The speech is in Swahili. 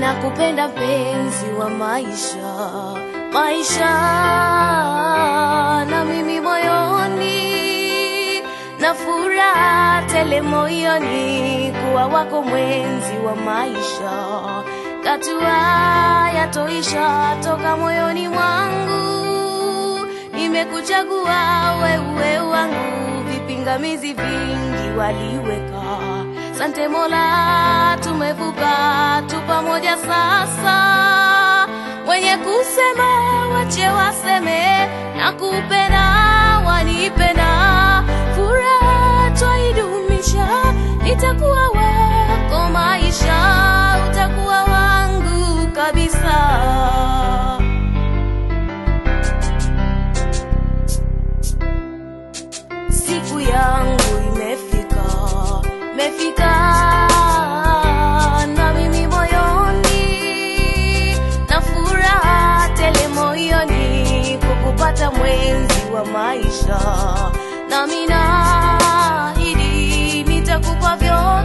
nakupenda mpenzi wa maisha, maisha na mimi moyoni na furaha tele moyoni kuwa wako mwenzi wa maisha, katua yatoisha toka moyoni mwangu, nimekuchagua wewe wangu, vipingamizi vingi waliweka. Sante Mola, tumevuka tu pamoja sasa. Wenye kusema wache waseme, na kupenda wanipenda, furaha twaidumisha, nitakuwa wako maisha, utakuwa wangu kabisa. siku yangu imefika, imefika na mimi moyoni na furaha tele moyoni kukupata mwenzi wa maisha, nami naahidi nitakupa vyote